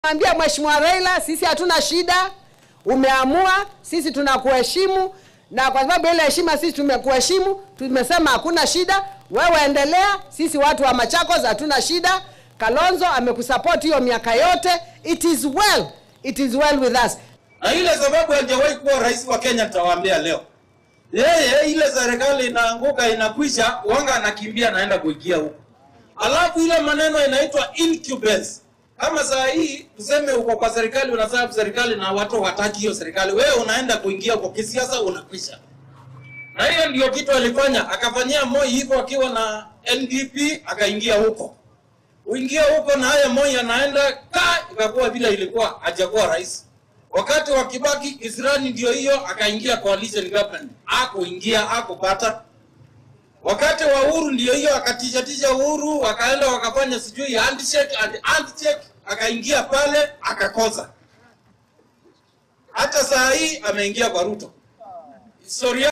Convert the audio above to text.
Ambia Mheshimiwa Raila, sisi hatuna shida, umeamua, sisi tunakuheshimu, na kwa sababu ile heshima sisi tumekuheshimu, tumesema hakuna shida, wewe endelea, sisi watu wa Machakos hatuna shida. Kalonzo amekusupport hiyo miaka yote, it is well, it is well with us. na ile sababu hajawahi kuwa rais wa Kenya, nitawaambia leo. Yeye ile serikali inaanguka inakwisha, wanga anakimbia anaenda kuingia huko, alafu ile maneno inaitwa incubus. Kama saa hii tuseme uko kwa serikali, unasabu serikali na watu wataki hiyo serikali, wewe unaenda kuingia kwa kisiasa, unakwisha. Na hiyo ndio kitu alifanya, akafanyia Moi hivyo akiwa na NDP, akaingia huko uingia huko na haya Moi anaenda ka ikakuwa vile ilikuwa, hajakuwa rais. Wakati wa Kibaki Kisirani ndio hiyo, akaingia coalition government, akuingia akupata. Wakati wa Uhuru ndio hiyo, akatishatisha Uhuru, wakaenda wakafanya sijui handshake and handshake, akaingia pale akakosa. Hata saa hii ameingia kwa Ruto. Historia